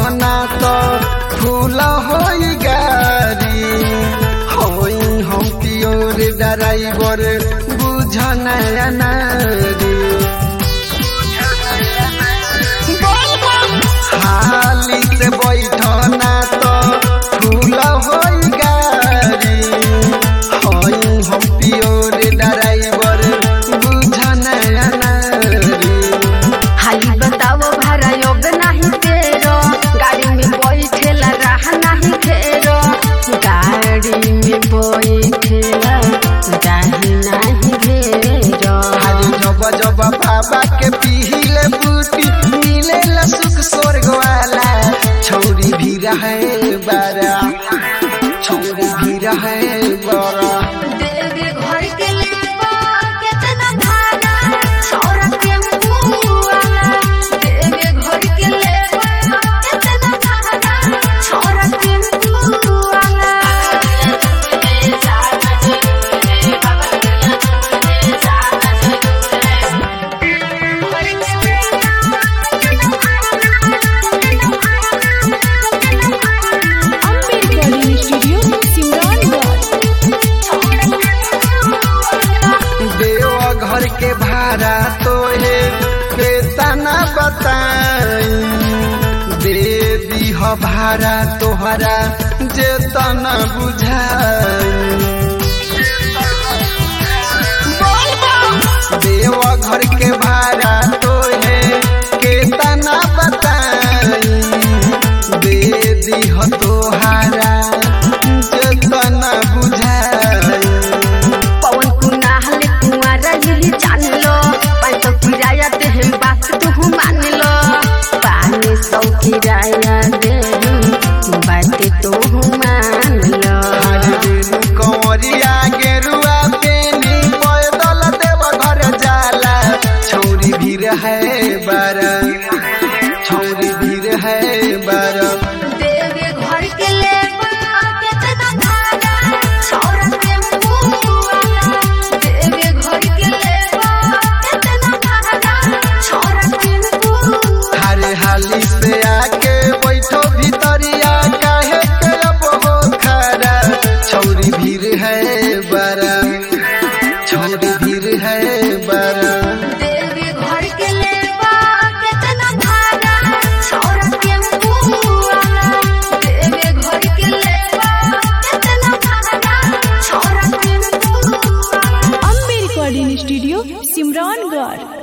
ना तो फूल होई गारी होई हम पियोर ड्राइवर बुझ नया नारी हाली से बैठना तो फूल होई गारी होई हम पियोर ड्राइवर बुझ नया नारी हाली बताओ भाड़ा योग नहीं तेरो गाड़ी में बैठेला राह नहीं घेरो गाड़ी में बैठेला राह नहीं घेरो आज जब जब बाबा के पीले बूटी मिले सुख स्वर्ग वाला छौरी भी रहे बड़ा छौरी भी रहे बड़ा देवे घर के लेबा केतना भाड़ा छोरा के मुआला देवे घर के लेबा केतना भाड़ा छोरा के मुआला Recording Studio, Simrangarh. देव घर के भाड़ा तो है केतना बताई दे दीह भाड़ा तोहरा जे तना बुझाई देव घर के भाड़ा तो है केतना बताई दे दीह तोहारा जेतना बुझाई पवन कुनाल कुंवारा यही जान लो पाँच सौ किराया दे हम बात तू मान लो पाँच सौ किराया दे बात तू मान लो कंवरिया गेरुआ पेनी पैदल देव घर जाला छौरी भी रहे बड़ा छौरी भी रहे बड़ा देवे घर के लेबा केतना भाड़ा छोरा के मुआला देवे घर के लेबा केतना भाड़ा छोरा के मुआला हारे हाली से आके बैठो भीतरिया काहे के अब हो खरा छौरी भीड़ है बड़ा छौरी भीड़ है बड़ा देवे घर के लेबा केतना भाड़ा छोरा के मुआला देवे घर के लेबा केतना भाड़ा छोरा के मुआला Ambe Recording Studio, Simrangarh.